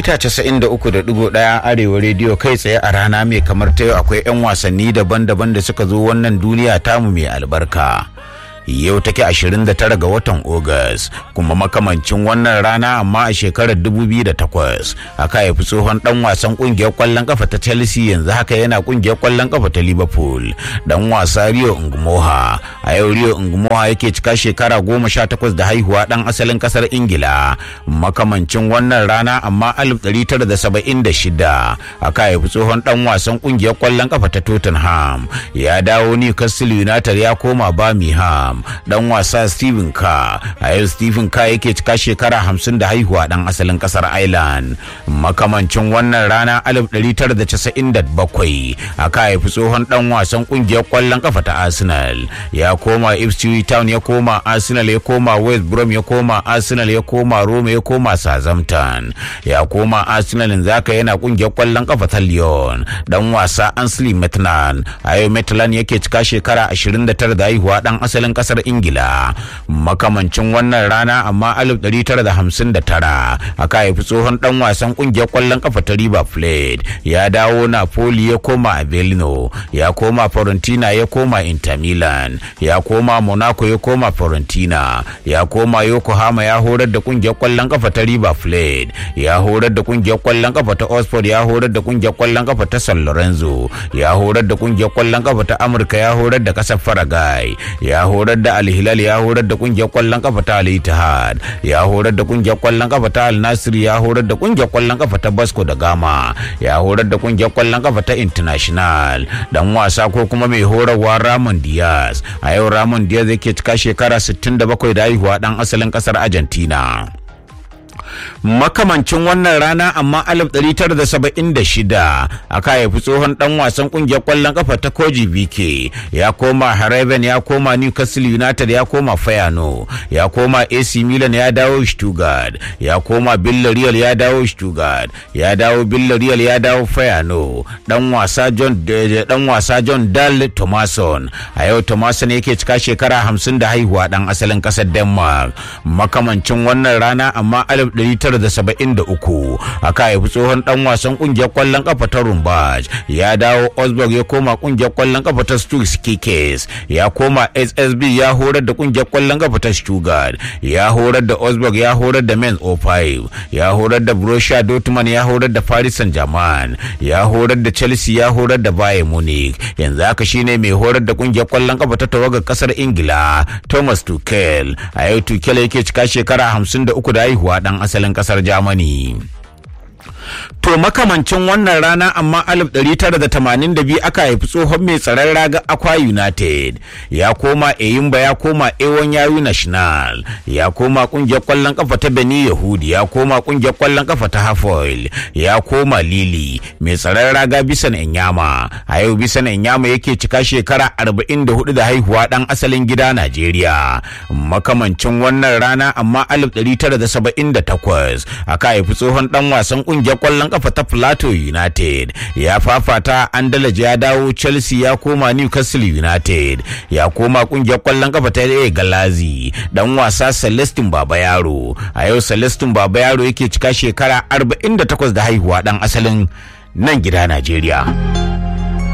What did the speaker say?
mita 93.1 arewa rediyo kai tsaye a rana mai kamar ta yau akwai 'yan wasanni daban-daban da suka zo wannan duniya tamu mai albarka yau take 29 ga watan Ogas kuma makamancin wannan rana amma a shekarar 2008 aka haifi tsohon dan wasan kungiyar kwallon kafa ta Chelsea yanzu haka yana kungiyar kwallon kafa ta Liverpool dan wasa Rio Ngumoha a yau Rio Ngumoha yake cika shekara 18 da haihuwa dan asalin kasar Ingila makamancin wannan rana amma 1976 aka haifi tsohon dan wasan kungiyar kwallon kafa ta Tottenham ya dawo Newcastle United ya koma Birmingham dan wasa Stephen Ka a yau Stephen Ka yake cika shekara hamsin da haihuwa dan asalin kasar Ireland makamancin wannan rana 1997 aka haifi tsohon dan wasan kungiyar kwallon kafa ta Arsenal ya koma Ipswich Town ya koma Arsenal ya koma West Brom ya koma Arsenal ya koma Roma ya koma Southampton ya koma Arsenal yanzu haka yana kungiyar kwallon kafa ta Lyon dan wasa Ansley Maitland a yau Maitland yake cika shekara 29 da haihuwa dan asalin kasar ingila makamancin wannan rana amma 1959 aka haifi tsohon dan wasan kungiyar kwallon kafa ta river plate ya dawo napoli ya koma avellino ya koma fiorentina ya koma inter milan ya koma monaco ya koma fiorentina ya koma yokohama ya horar da kungiyar kwallon kafa ta river plate ya horar da kungiyar kwallon kafa ta oxford ya horar da kungiyar kwallon kafa ta san lorenzo ya horar da kungiyar kwallon kafa ta amurka ya horar da kasar faragai ya horar da Al-Hilal ya horar da kungiyar kwallon kafa ta Al-Ittihad ya horar da kungiyar kwallon kafa ta Al-Nasir ya horar da kungiyar kwallon kafa ta Basco da Gama ya horar da kungiyar kwallon kafa ta International dan wasa ko kuma mai horarwa Ramon Diaz a yau Ramon Diaz yake cika shekara 67 da haihuwa dan asalin kasar Argentina makamancin wannan rana amma 1976 aka haifi tsohon dan wasan kungiyar kwallon kafa ta koji bk ya koma haraben ya koma newcastle united ya koma fayano ya koma ac milan ya dawo stuttgart ya koma villarreal ya dawo stuttgart ya dawo villarreal ya dawo fayano dan wasa john dan wasa john dal thomason a yau thomason yake cika shekara 50 da haihuwa dan asalin kasar denmark makamancin wannan rana amma 1973 aka haifi tsohon dan wasan kungiyar kwallon kafa ta Rumbaj ya dawo Osborg ya koma kungiyar kwallon kafa ta Stuttgart Kikes ya koma SSB ya horar da kungiyar kwallon kafa ta Stuttgart ya horar da Osborg ya horar da Mainz 05 ya horar da Borussia Dortmund ya horar da Paris Saint-Germain ya horar da Chelsea ya horar da Bayern Munich yanzu haka shine mai horar da kungiyar kwallon kafa ta tawagar kasar Ingila Thomas Tuchel a yau Tuchel yake cika shekara 53 da haihuwa dan asalin kasar Germany. To makamancin wannan rana amma 1982 aka haifi tsohon mai tsaron raga Akwa United ya koma Eyimba ya koma Ewon Yayu National ya koma kungiyar kwallon kafa ta Beni Yahudi ya koma kungiyar kwallon kafa ta Hafoil ya koma Lili mai tsaron raga Bisan Enyama a yau Bisan Enyama yake cika shekara 44 da haihuwa dan asalin gida Najeriya makamancin wannan rana amma 1978 aka haifi tsohon dan wasan kungiyar kwallon kafa ta Plateau United ya fafata Andalaj ya dawo Chelsea ya koma Newcastle United ya koma kungiyar kwallon kafa ta A Galazi dan wasa Celestin Baba Yaro a yau Celestin Baba Yaro yake cika shekara 48 da haihuwa dan asalin nan gida Najeriya.